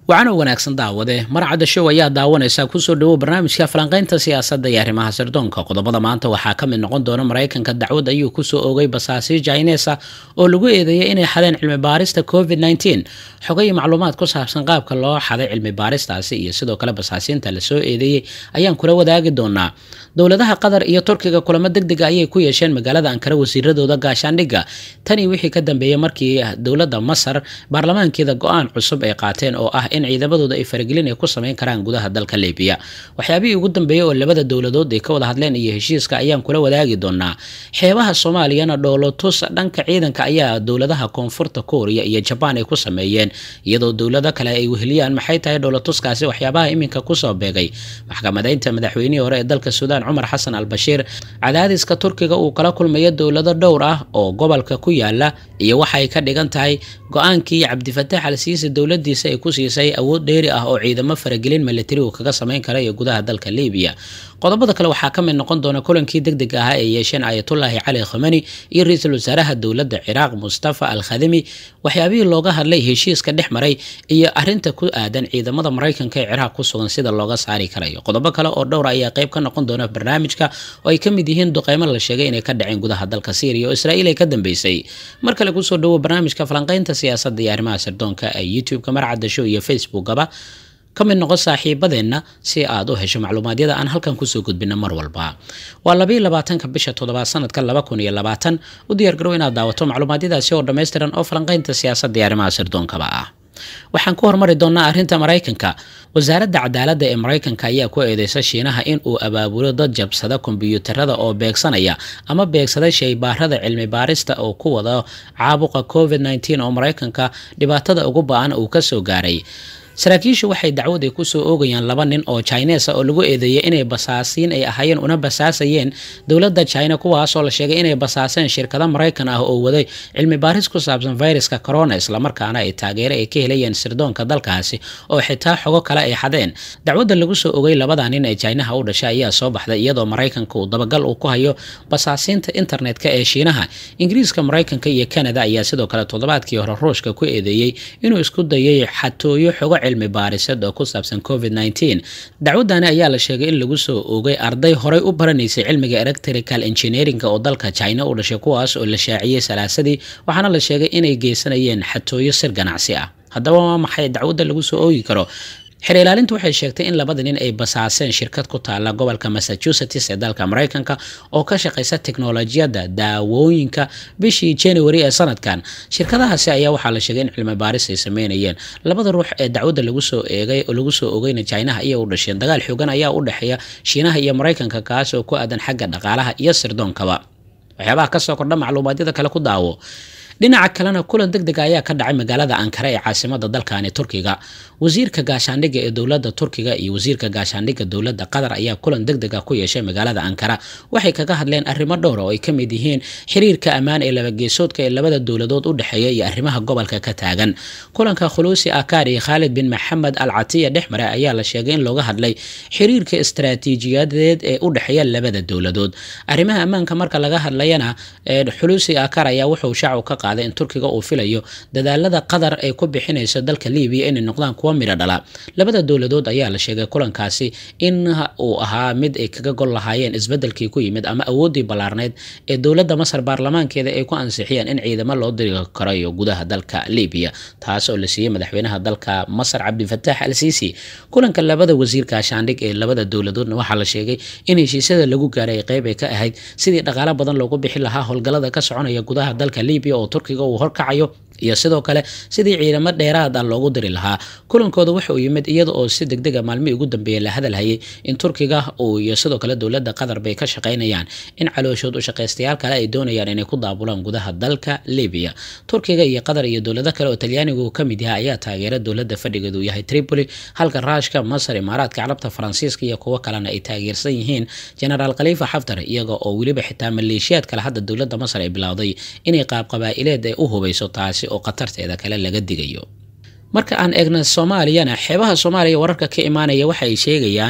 waxaana wanaagsan daawade marcadda show ayaa daawanaysa kusoo dhawow barnaamijka falanqaynta siyaasadda iyo arrimaha sirdoonka qodobada maanta waxaa ka mid noqon doona maraykanka dacwad ayuu kusoo ogay basaasi jainesa oo lagu eedeeyay inay xadeen cilmi baarista covid nteen xogo iyo macluumaad ku saabsan qaabka loo xaday cilmi baaristaasi iyo sidoo kale basaasiinta lasoo eedeeyey ayaan kula wadaagi doonaa dowladaha qatar iyo turkiga kulamo deg dega ayay ku yeesheen magaalada ankara wasiiradooda gaashaandhigga tanii wixii ka dambeeyey markii dowladda masar baarlamaankeeda go-aan cusub ay qaateen oo ah in ciidamadooda ay faragelin ay ku sameyn karaan gudaha dalka libiya waxyaabihii ugu dambeeyey oo labada dowladood ay ka wada hadleen iyo heshiiska ayaan kula wadaagi doonaa xeebaha soomaaliyana dhoolotus dhanka ciidanka ayaa dowladaha koonfurta kooriya iyo jabaan ay ku sameeyeen iyadoo dowlado kale ay weheliyaan maxay tahay dhoolotuskaasi waxyaabaha iminka kusoo beegay maxkamadeynta madaxweynihii hore ee dalka suudaan cumar xasan al bashiir cadaadiska turkiga uu kala kulmayo dowlado dhowr ah oo gobolka ku yaala iyo waxay ka dhigan tahay go-aankii cabdifataax al siisi dowladiisa ay ku siisay awood dheeri ah oo ciidamo faragelin milatari uu kaga sameyn kara iyo gudaha dalka libiya qodobada kale waxaa ka mid noqon doona kulankii deg deg ahaa ee yeesheen ayatullaahi cali khomani iyo ra-iisul wasaaraha dowladda ciraaq mustafa al khadimi waxyaabihii looga hadlay heshiiska dhex maray iyo arinta ku aadan ciidamada maraykanka ee ciraaq ku sugan sida looga saari karayo qodobo kale oo dhowra ayaa qayb ka noqon doona barnaamijka oo ay ka mid yihiin duqeymo la sheegay inay ka dhaceen gudaha dalka syriya oo israa'iil ay ka dambeysay mar kale kusoo dhawo barnaamijka falanqaynta siyaasadda iyo arrimaha sirdoonka ee youtube-ka marcadda show iyo facebookaba ka mid noqon saaxiibadeenna si aad u hesho macluumaadyada aan halkan kusoo gudbina mar walba waa labayo labaatanka bisha toddobaad sanadka laba kun iyo labaatan u diyaargarow inaad daawato macluumaadyadaasi oo dhammaystiran oo falanqaynta siyaasadda iyo arrimaha sirdoonkaba ah waxaan ku hormari doonaa arrinta maraykanka wasaaradda cadaaladda ee maraykanka ayaa ku eedeysa shiinaha in uu abaabulo dad jabsada kombiyuutarada oo beegsanaya ama beegsada shaybaarada cilmi baarista oo ku wada caabuqa covid nteen oo maraykanka dhibaatada ugu ba-an uu kasoo gaaray saraakiishu waxay dacwad ay kusoo oogayaan laba nin oo chinesa oo lagu eedeeyay inay basaasiin ay ahaayeen una basaasayeen dowladda china kuwaasoo la sheegay inay basaaseen shirkado maraykan ah oo waday cilmi baaris ku saabsan viruska corona islamarkaana ay taageero ay ka helayeen sirdoonka dalkaasi oo xitaa xogo kale ay xadeen dacwadda lagu soo ogay labada nin ee chinaha u dhashay ayaa soo baxday iyadoo maraykanka uu dabagal uu ku hayo basaasiinta internetka ee shiinaha ingiriiska maraykanka iyo canada ayaa sidoo kale toddobaadkii hore ruushka ku eedeeyey inuu isku dayay xatooyo xogo cilmi baarisad oo ku saabsan covid nteen dacwadani ayaa la sheegay in lagu soo oogay arday horey u baranaysay cilmiga electrical engineeringa oo dalka china u dhashay kuwaas oo la shaaciyey salaasadii waxaana la sheegay inay geysanayeen xatooyo sir ganacsi ah haddaba waa maxay dacwadda lagu soo oogi karo xer ilaalintu waxay sheegtay in labada nin ay basaaseen shirkad ku taala gobolka massachusetts ee dalka maraykanka oo ka shaqaysa teknolojiyadda daawooyinka bishii january ee sanadkan shirkadahaasi ayaa waxaa la sheegay in cilmi baaris ay sameynayeen labada ruux ee dacwadda lagu soo eegay oo lagu soo ogeyna chinaha ayay u dhasheen dagaal xoogan ayaa u dhexeeya shiinaha iyo maraykanka kaas oo ku aadan xagga dhaqaalaha iyo sirdoonkaba waxyaabaha kasoo kordha macluumaadyada kale ku daawo dhinaca kalena kulan deg dega ayaa ka dhacay magaalada ankara ee caasimada dalkani turkiga wasiirka gaashaandhigga ee dowladda turkiga iyo wasiirka gaashaandhigga dowladda qatar ayaa kulan deg dega ku yeeshay magaalada ankara waxay kaga hadleen arrimo dhowra oo ay ka mid yihiin xiriirka ammaan ee labageesoodka ee labada dowladood u dhexeeya iyo arrimaha gobolka ka taagan kulanka khuluusi akar iyo khaalid bin maxamed al catiya dhexmare ayaa la sheegay in looga hadlay xiriirka istaraatiijiyadeed ee u dhexeeya labada dowladood arrimaha ammaanka marka laga hadlayana xuluusi akar ayaa wuxuu shaacu ka qaaday in turkiga uu filayo dadaalada qatar ay ku bixinayso dalka libiya inay noqdaan kuwa midho dhala labada dowladood ayaa la sheegay kulankaasi in uu ahaa mid ay kaga gol lahaayeen isbedelkii ku yimid ama awooddii ballaarneyd ee dowladda masar baarlamaankeeda ay ku ansixiyeen in ciidamo loo diri karayo gudaha dalka libiya taas oo la siiyey madaxweynaha dalka masar cabdifataax al siisi kulanka labada wasiir gaashaandhig ee labada dowladoodna waxaa la sheegay in heshiisyada lagu gaaray qeyb ay ka ahayd sidii dhaqaalo badan loogu bixi lahaa howlgallada ka soconaya gudaha dalka libiya oo turkiga uu horkacayo iyo sidoo kale sidii ciidamo dheeraad ah loogu diri lahaa kulankooda waxa uu yimid iyada oo si deg dega maalmihii ugu dambeeyay la hadalhayay in turkiga uu iyo sidoo kale dowladda qatar bay ka shaqaynayaan in calooshood u shaqaystayaal kale ay doonayaan inay ku daabulaan gudaha dalka libiya turkiga iyo qatar iyo dowlado kale oo talyaanigu ka mid yaha ayaa taageera dowladda fadhigeedu yahay tripoli halka raashka masar imaaraadka carabta faransiiska iyo kuwo kalena ay taageersan yihiin genaraal khaliifa xaftar iyaga oo weliba xitaa maleeshiyaad kale hadda dowladda masar ay bilowday inay qaab qabaa'ileed ay u hubayso taasi oo khatarteeda kale laga digayo marka aan eegna soomaaliyana xeebaha soomaaliya wararka ka imaanaya waxa ay sheegayaan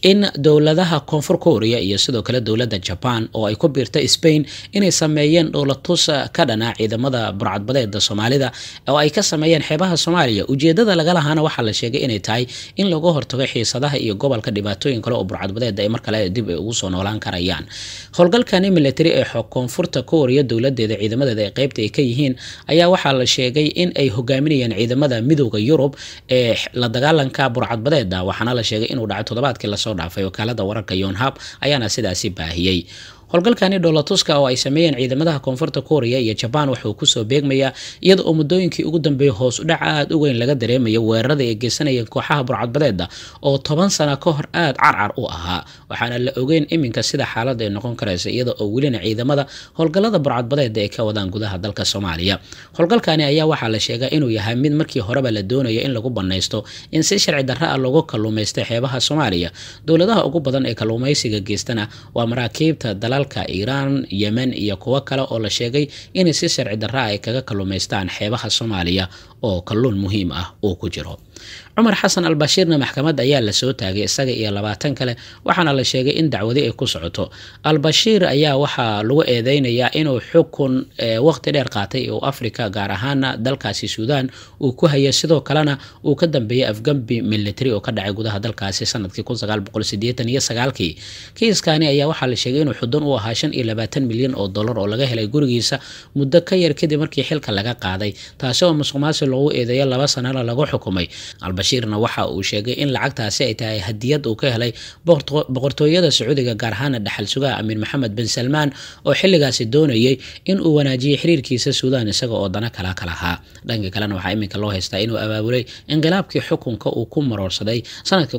in dowladaha koonfur korea iyo sidoo kale dowladda jaban oo ay ku biirta spain inay sameeyeen dhowlatus ka dhana ciidamada burcadbadeeda soomaalida oo ay ka sameeyeen xeebaha soomaaliya ujeedada laga lahaana waxaa la sheegay inay tahay in lagu hortago xiisadaha iyo gobolka dhibaatooyin kale oo burcadbadeeda ay mar kale dib ay ugu soo noolaan karayaan howlgalkani military ee koonfurta korea dowladeeda ciidamadeeda ee qeybta ay ka yihiin ayaa waxaa la sheegay in ay hogaaminayaan ciidamada midooda yurub ee la dagaalanka burcadbadeeda waxaana la sheegay inuu dhacay toddobaadkii lasoo dhaafay wakaalada wararka yonhab ayaana sidaasi baahiyey howlgalkani dhoolatuska oo ay sameeyeen ciidamadaha koonfurta korea iyo jabaan wuxuu kusoo beegmayaa iyada oo muddooyinkii ugu dambeeyay hoos u dhac aada u weyn laga dareemayo weerarada ay geysanayeen kooxaha burcadbadeeda oo toban sano ka hor aada carcar u ahaa waxaana la ogeyn iminka sida xaaladda ay noqon karaysa iyada oo welina ciidamada howlgallada burcadbadeeda ay ka wadaan gudaha dalka soomaaliya howlgalkani ayaa waxaa la sheegaa inuu yahay mid markii horeba la doonayo in lagu banaysto in si sharci darra ah lagu kalluumaystay xeebaha soomaaliya dowladaha ugu badan ee kalluumaysiga geystana waa maraakiibta dalal iiraan yemen iyo kuwo kale oo la sheegay inay si sharci darra ay kaga kalluumaystaan xeebaha soomaaliya oo kalluun muhiim ah uu ku jiro cumar xasan albashiirna maxkamad ayaa lasoo taagay isaga iyo labaatan kale waxaana la sheegay in dacwadi ay ku socoto albashiir ayaa waxaa lagu eedeynayaa inuu xukun waqti dheer qaatay oo africa gaar ahaana dalkaasi suudaan uu ku hayay sidoo kalena uu ka dambeeyey afgambi military oo ka dhacay gudaha dalkaasi sanadkii kii kiiskani ayaa waxaa la sheegay inuu xudun u ahaa shan iyo labaatan milyan oo dollar oo laga helay gurigiisa muddo ka yar kadib markii xilka laga qaaday taasi oo musuqmaasi loogu eedeeyo laba sanana lagu xukumay albashiirna waxa uu sheegay in lacagtaasi ay tahay hadiyad uu ka helay boqortooyada sacuudiga gaar ahaana dhaxal sugaha amiir maxamed bin salmaan oo xilligaasi doonayay in uu wanaajiyey xiriirkiisa suudaan isaga oo dana kala ka lahaa dhanka kalena waxaa iminka loo haystaa inuu abaabulay inqilaabkii xukunka uu ku maroorsaday sanadkii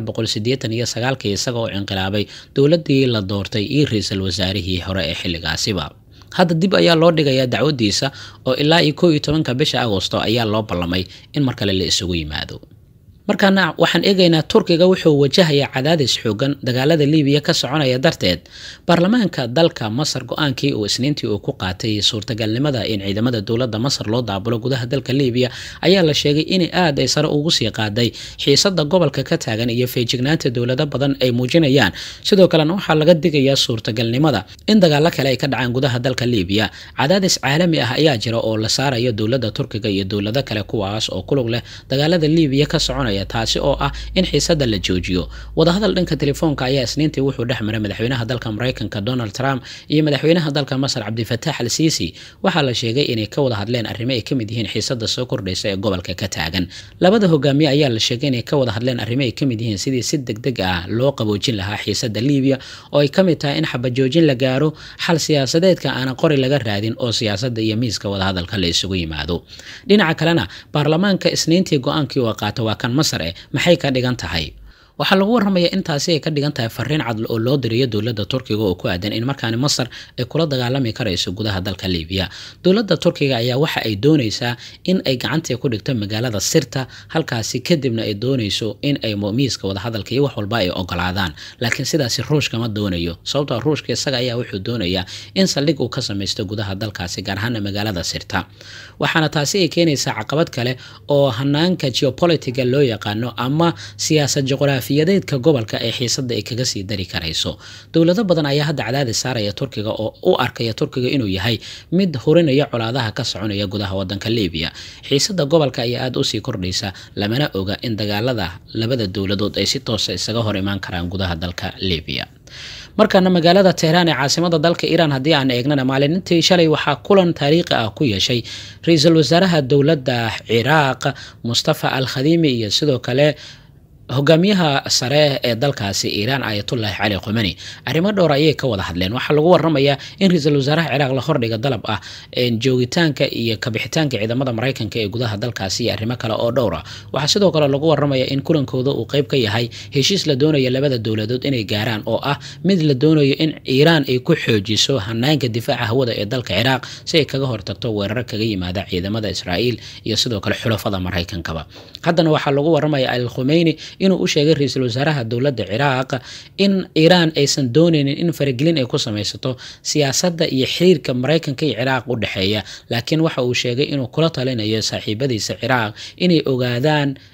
iyo isaga oo inqilaabay dowladii la doortay iyo ra-iisul wasaarihii hore ee xilligaasiba hadda dib ayaa loo dhigayaa dacwadiisa oo ilaa iyo koo iyo tobanka bisha agosto ayaa loo ballamay in mar kale la isugu yimaado markaana waxaan eegaynaa turkiga wuxuu wajahayaa cadaadis xoogan dagaalada libiya ka soconaya darteed baarlamaanka dalka masar go-aankii uu isniintii uu ku qaatay suurtagalnimada in ciidamada dowladda masar loo daabulo gudaha dalka libiya ayaa la sheegay in aad ay sare ugu sii qaaday xiisada gobolka ka taagan iyo feejignaanta dowlado badan ay muujinayaan sidoo kalena waxaa laga digayaa suurtagalnimada in dagaalo kale ay ka dhacaan gudaha dalka libiya cadaadis caalami ah ayaa jira oo la saarayo dowladda turkiga iyo dowlado kale kuwaas oo kulug leh dagaalada libiya ka soconaya taasi oo ah in xiisada la joojiyo wadahadal dhanka telefoonka ayaa isniintii wuxuu dhex maray madaxweynaha dalka mareykanka donald trump iyo madaxweynaha dalka masar cabdifatax al siisi waxaa la sheegay inay ka wada hadleen arrimo ay kamid yihiin xiisada soo kordhaysa ee gobolka ka taagan labada hogaamiye ayaa la sheegay inay ka wada hadleen arrimo ay kamid yihiin sidii si deg deg ah loo qaboojin lahaa xiisada libiya oo ay kamid tahay in xabajoojin la gaaro xal siyaasadeedka aanan qori laga raadin oo siyaasada iyo miiska wadahadalka la isugu yimaado dhinaca kalena baarlamaanka isniintii go-aankii oo qaata waa kan masar eh maxay ka dhigan tahay waxaa lagu waramayaa intaasi ay ka dhigan tahay fariin cadl oo loo diriyo dowladda turkiga oo ku aadan in markaani masar ay kula dagaalami karayso gudaha dalka libiya dowladda turkiga ayaa waxa ay doonaysaa in ay gacantii ku dhigto magaalada sirta halkaasi kadibna ay doonayso in ay miiska wadahadalka iyo wax walba ay ogolaadaan laakiin sidaasi ruushka ma doonayo sababtoo ruushka isaga ayaa wuxuu doonayaa in saldhig uu ka samaysto gudaha dalkaasi gaar ahaana magaalada sirta waxaana taasi ay keenaysaa caqabad kale oo hanaanka geopolitiga loo yaqaano ama siyaasad juqraafiyadeedka gobolka ee xiisada ay kaga sii dari karayso dowlado badan ayaa hadda cadaadis saaraya turkiga oo u arkaya turkiga inuu yahay mid hurinaya colaadaha ka soconaya gudaha wadanka libiya xiisada gobolka ayaa aada usii kordhaysa lamana oga in dagaalada labada dowladood ay si toosa isaga hor imaan karaan gudaha dalka libiya markaana magaalada tehraan ee caasimada dalka iiraan haddii aan eegnana maalintii shalay waxaa kulan taariikhi ah ku yeeshay ra-iisul wasaaraha dowladda ciraaq mustafa al khadiimi iyo sidoo kale hogaamiyaha sare ee dalkaasi iiraan ayatullaahi cali khumani arrimo dhowr ayay ka wada hadleen waxaa lagu waramayaa in ra-iisul wasaaraha ciraaq la hordhiga dalab ah joogitaanka iyo kabixitaanka ciidamada maraykanka ee gudaha dalkaasi iyo arrimo kale oo dhowr ah waxaa sidoo kale lagu waramaya in kulankooda uu qeyb ka yahay heshiis la doonaya labada dowladood inay gaaraan oo ah mid la doonayo in iiraan ay ku xoojiso hanaanka difaaca hawada ee dalka ciraaq si ay kaga hortagto weerar kaga yimaada ciidamada israa'iil iyo sidoo kale xulafada maraykankaba haddana waxaa lagu waramaya al khumeyni inuu u sheegay ra-iisul wasaaraha dowladda ciraaq in iiraan aysan dooneynin in faragelin ay ku samaysato siyaasadda iyo xiriirka maraykanka iyo ciraaq u dhexeeya laakiin waxa uu sheegay inuu kula talinayo saaxiibadiisa ciraaq inay ogaadaan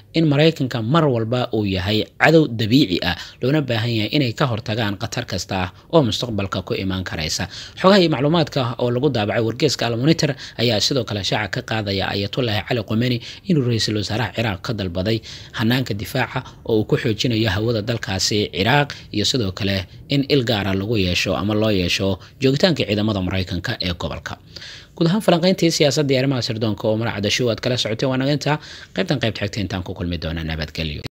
in maraykanka mar walba uu yahay cadow dabiici ah loona baahan yahay inay ka hortagaan khatar kasta ah oo mustaqbalka ku imaan karaysa xogaha iyo macluumaadka oo lagu daabacay wargeeska almonitor ayaa sidoo kale shaaca ka qaadaya ayatullahi cali qomeni inuu ra-iisul wasaaraha ciraaq ka dalbaday hanaanka difaaca oo uu ku xoojinayo hawada dalkaasi ciraaq iyo sidoo kale in il gaara lagu yeesho ama loo yeesho joogitaanka ciidamada maraykanka ee gobolka guud ahaan falanqayntii siyaasadda iyo arrimaha sirdoonka oo maracda show aad kala socotay waa naga intaa qaybtan qaybta xigta intaan ku kulmi doona nabadgelyo